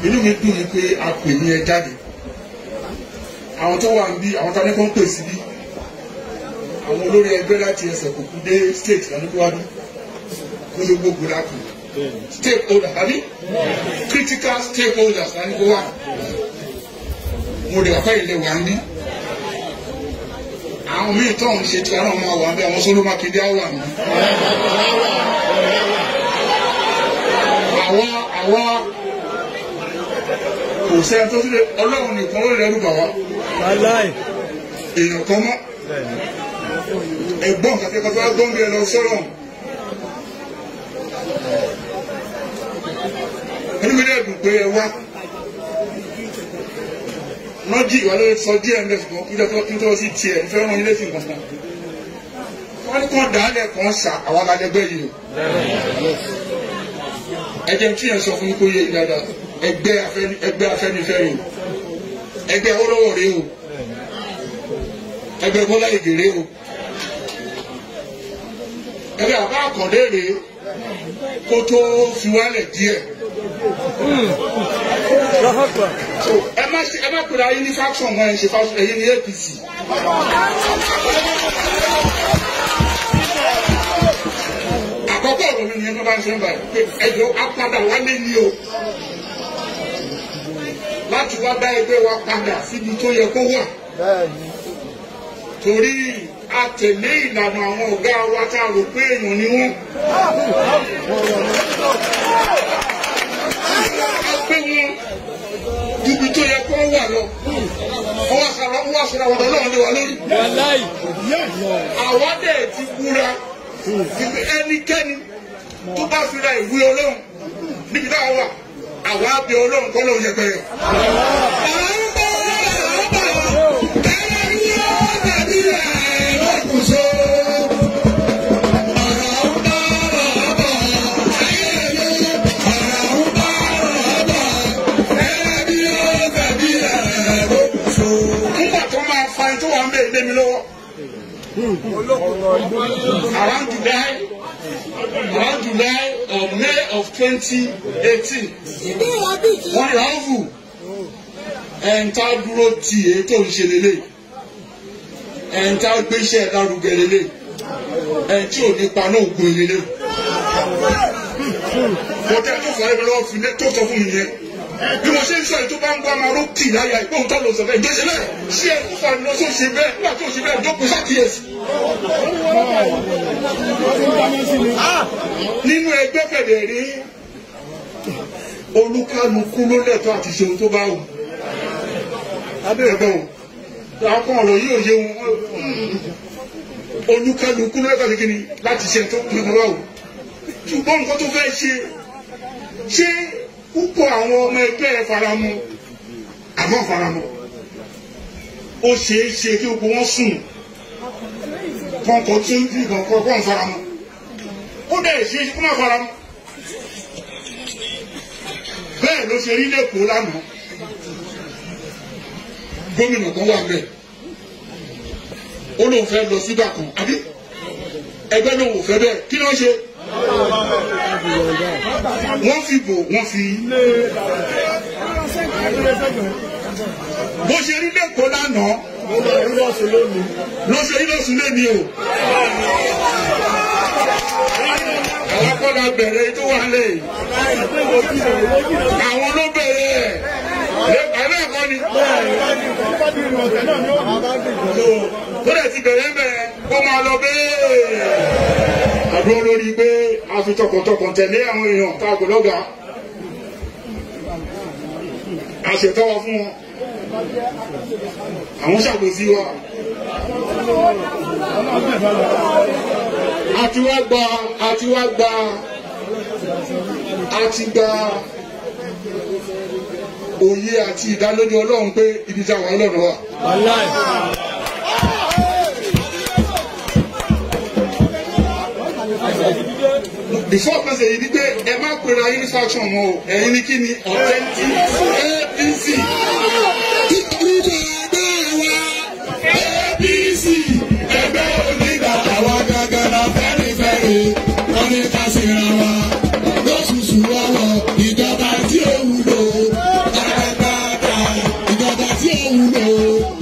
inú mi dùn ní pé a pè ní ẹ jáde àwọn tó wà níbí àwọn tani kan pè síbí àwọn olórí ẹgbẹ́ láti ẹsẹ̀ kòkú dé state lánàkúwádú ní gbogbo gbòdàkù stakeholder tàbí critical stakeholders lánàkúwá mo lè wáfẹ́ ilé wa ní àwọn míì tó ń ṣe tí wọn máa wà bí àwọn sóló mákindé á wà ní. àwa àwa kò sẹ́ni tó sílẹ̀ ọlọ́run nìkan ló lẹ́rù bà wá Wàláì. èèyàn kan mọ́ ẹ̀gbọ́n kàtí kàtí wá gbọ́n bí ẹ lọ sọ́rọ̀ ẹni mi dẹ́ẹ̀dùn pé ẹ wá lọ́jì ìwà lórí sọ díẹ̀ ń bẹ̀ ṣùgbọ́n kí lọ́tọ́ kí n tó sí tiẹ̀ ń fẹ́ràn ilé sí nǹkan kan wọ́n ní kàn dálẹ̀ kan ṣà àwọn alájẹgbẹ́ yìí o ẹ jẹ́ kí ẹ sọ fún mi kó yé yín dáadáa ẹgbẹ́ afẹ́ni ẹgbẹ́ afẹ́nifẹ́re o ẹgbẹ́ olówó rèé o ẹgbẹ́ bọ́lá ìgè rèé o ẹgbẹ́ àbá àkàndé rèé kó tó fi wálẹ̀ díẹ̀ Lọ́hàpà. so ẹ má ṣe ẹ má pèrè ayé ní faction wọn ẹ ṣe faction ẹ̀yin ní APC. àkọ́kọ́ ọ̀rọ̀ mi nìyẹn tó bá ń ṣe ń báyìí pé ẹjọ́ apádà wálé ní o láti wá dá ẹgbẹ́ wa padà síbi tó yẹ kó wà Bẹ́ẹ̀ni. torí a tẹ̀lé ìlànà àwọn ọ̀gá wa tá a rò pé èèyàn ni wọ́n. a pé wọn ibi tó yẹ kó wà lọ wọ́n wá sara wọ́n wá sara ọ̀dọ̀ náà lé wa lórí. Wàláì. àwa dẹ̀ ti búra ibi ẹnikẹ́ni tó bá fi ra ìwé ọlọ́run níbi táwa wà àwa bẹ ọlọ́run kọ́ lóun yẹpẹrẹ. nígbà tó máa fa ẹni tó wà ń bẹ ilé mi lọ́wọ́. around July around July or May of twenty eighteen wọ́n yà á fù ẹ̀ǹtà dúró tì èyí tó ń ṣe lélẹ̀ ẹ̀ǹtà gbéṣẹ́ lárugẹ lélẹ̀ ẹ̀ǹtí ò ní paná ògùn lélẹ̀ mo tẹ́ tó fọ́ ẹ̀rọ lọ́wọ́ fi lé tó sọ fún mi yẹn bí mo ṣe ń sọ èyí tó bá ń gbọ́ máa ló kì láyà ìgbóhùn tó lọ sọ bẹ́ẹ̀ ìgbésẹ̀ bẹ́ẹ̀ ṣé ẹ kó fani lọ sóṣè bẹ́ẹ̀ nígbà tó ṣe bẹ́ẹ̀ jókòó ṣàkíyèsí. nínú ẹgbẹ́ fẹ̀dẹ̀ rí olúkálukú ló lẹ́tọ́ àti ṣe ohun tó bá wù abẹ́rẹ́ wọn àwọn ọ̀rọ̀ yìí ò yé wọn olúkálukú ló lẹ́tọ́ àti kíni láti ṣe tó tó bá wù ṣùgbọ́n nǹkan tó fẹ́ ṣe ṣé púpọ̀ àwọn ọmọ ẹgbẹ́ ẹ faramọ́ àmọ́ faramọ́ ó ṣeé ṣe kí gbogbo wọn sùn kọ̀ọ̀kan tó ń bí kọ̀ọ̀kan kọ̀ faramọ́ ó dẹ̀ ṣeé ṣe kó má faramọ́ bẹ́ẹ̀ ló ṣe rí lẹ́kọ̀ọ́ lánàá gómìnà kan wà bẹ́ẹ̀ ó lóun fẹ́ lọ síbà kan àbí ẹgbẹ́ lòun ò fẹ́ bẹ́ẹ̀ kí ló ń ṣe wọ́n fi bò wọ́n fi bó ṣe rí lẹ́kọ̀ọ́ lánàá ló ṣe rí lọ́sùn lẹ́ni o àwọn akọ́lá bẹ̀rẹ̀ tó wà lẹ́yìn àwọn ló bẹ̀rẹ̀ ẹ̀ àbẹ́ ẹ̀kọ́ ni tó dẹ̀ ti bẹ̀rẹ̀ bẹ̀rẹ̀ kó máa lọ bẹ́ẹ̀ àdúró lórí pé a fi tọkàntọkàn tẹ̀lé àwọn èèyàn tá a kò lọ́gàá a ṣètọ́wọ́ fún wọn àwọn ṣàgbèsí wa a ti wá gba a ti wá gba a ti gba òye àti ìdálójú ọlọ́run pé ibi tí àwọn ọlọ́run wà. Wàláì. before pẹ̀sẹ̀ yìí ni pé ẹ má pera yín ní faction wọn o ẹ̀yin ni kí ni authentic APC. Nítorí ẹgbẹ́ wa APC ẹgbẹ́ onígbà àwa gangan la fẹ́rifẹ́ri wọ́n ní ká síra wa lóṣooṣù wọ́wọ́ ìjọba tí ó wúlò Kẹ́hìndé.